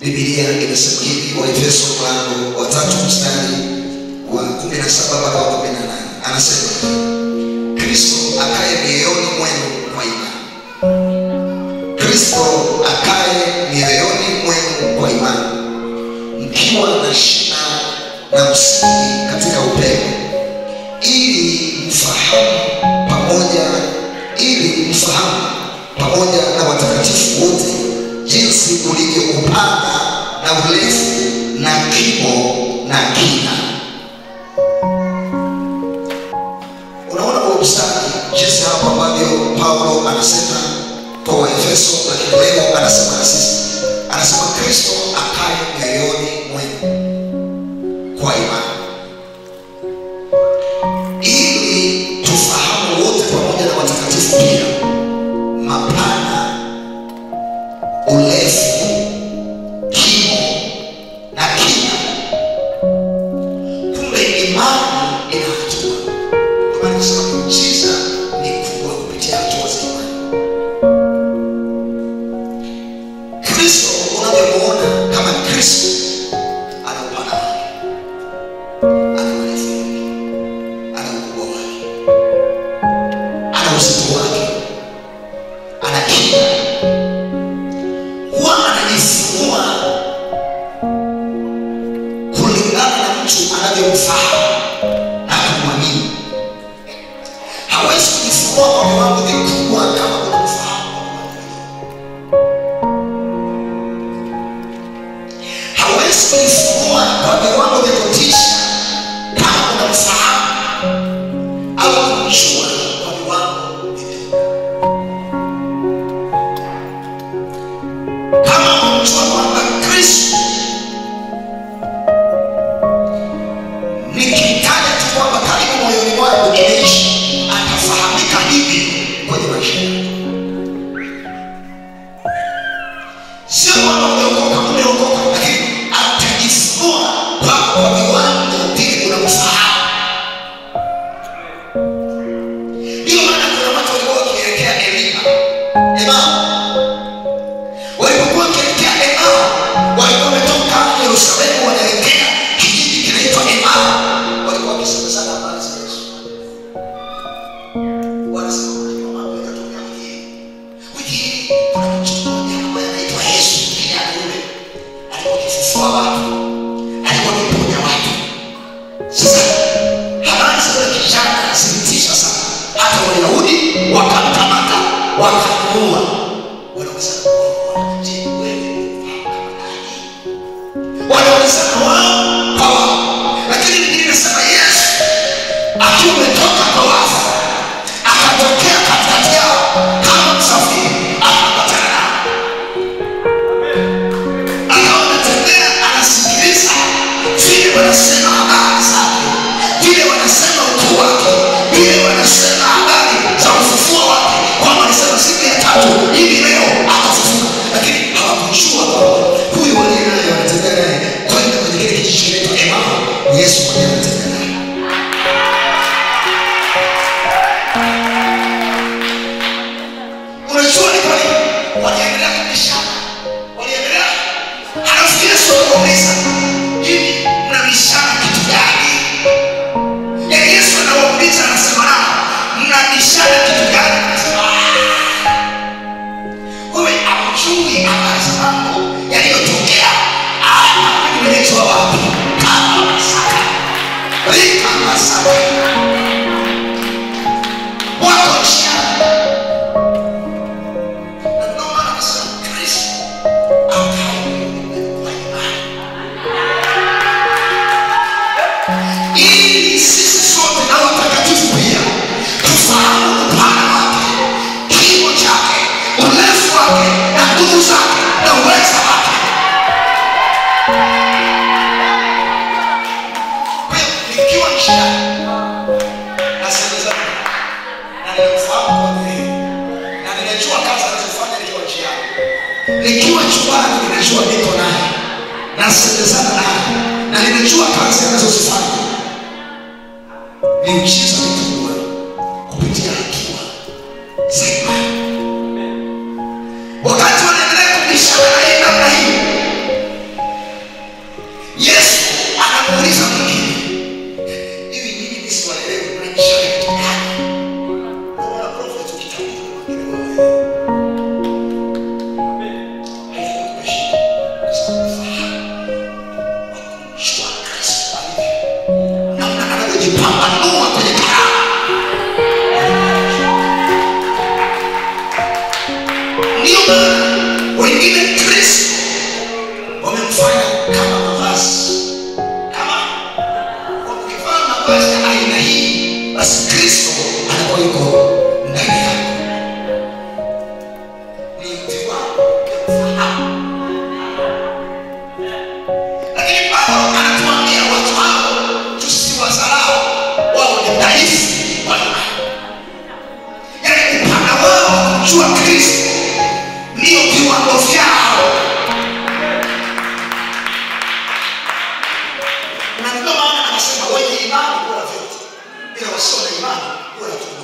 bibilia inasema hivi waefeso mlango wa tatu mstari wa kumi na saba mpaka wa kumi na nane anasema kristo akaye mioyoni mwenu kwa imani kristo akaye mioyoni mwenu kwa imani mkiwa na shina na msingi katika upendo ili mfahamu pamoja ili mfahamu pamoja na watakatifu wote jinsi ulivyo upana na urefu na kimo na kina unaona kwa ustadi jinsi hapo ambavyo paulo anasema kwa waefeso lakini leo anasema na sisi anasema kristo akaye mioyoni mwenu kwa imani ili tufahamu wote pamoja na watakatifu pia mapana urefu kimo na kina kumbe imani ina hatua Ndio maana nasema miujiza ni kubwa kupitia hatua za imani kristo unavyomuona kama kristo ana upana wake ana marefu yake ana ukubwa wake ana uzito wake ana kina huwa anajifunua kulingana na mtu anavyomfahamu na kumwamini hawezi kujifunua kwa viwango vikubwa kama unamfahamu kwa viwango vidogo hawezi kujifunua kwa viwango vya kutisha kama unamfahamu au kumjua kwa viwango vidogo kama unamjua kwamba kristo nikitaja tu kwamba karibu moyoni mwangu imeishi atafahamika hivi kwenye maisha yako sio kwamba umeokoka umeokoka lakini atajifunua kwako kwa viwango vile unamfahamu ndiyo maana kuna watu walikuwa wakielekea elima emao walipokuwa wakielekea emao walikuwa wametoka yerusalemu wanaelekea kijiji kinaitwa emao walikuwa wakisemezana habari za yesu wanasema unajua mambo yakatokea wiki hii wiki hii kuna mtu mmoja ambaye anaitwa yesu kijana yule alikuwa akifufua watu alikuwa akiponya watu sasa habari za yule kijana zilitisha sana hata wayahudi wakamkamata wakamuua wanauliza je wewe wanaulizana wao kwa wao lakini biblia inasema yesu akiwa umetoka kwa wafu akatokea katikati yao kama msafiri akapatana nao akawa anatembea anasikiliza vile wanasema habari zake vile wanasema ukuu wake vile wanasema habari za ufufuo wake kwamba alisema siku ya tatu hivi leo akafufuka lakini hawakujua kwamba huyu waliye naye wanatembea naye kwenda kwenye kile kijiji kinaitwa emao yesu mwenyewe anatembea naye unajua ni kwa nini waliendelea kubishana waliendelea halafu yesu akauliza hivi mnabishana kitu gani yaani yesu anawauliza anasema nao mnabishana kitu gani anasema "Ah, wewe amjui habari za mambo yaliyotokea imeletwa wapi kama masaka rika masaka wako njiani na ndio maana anasema kristo akae kwa imani ili sisi sote na watakatifu pia tufahamu upana wake kimo chake urefu wake na nguvu zake na uweza wake kwa hiyo nikiwa njiani nasemezana na ninamfahamu kwa dhahiri na ninajua kazi anazofanya nikiwa njiani nikiwa chumbani ninajua niko naye nasemezana naye na ninajua kazi anazozifanya miujiza mikubwa kupitia hatua za imani wakati wanaendelea kubishana na yeye namna hii imani huwa natumwa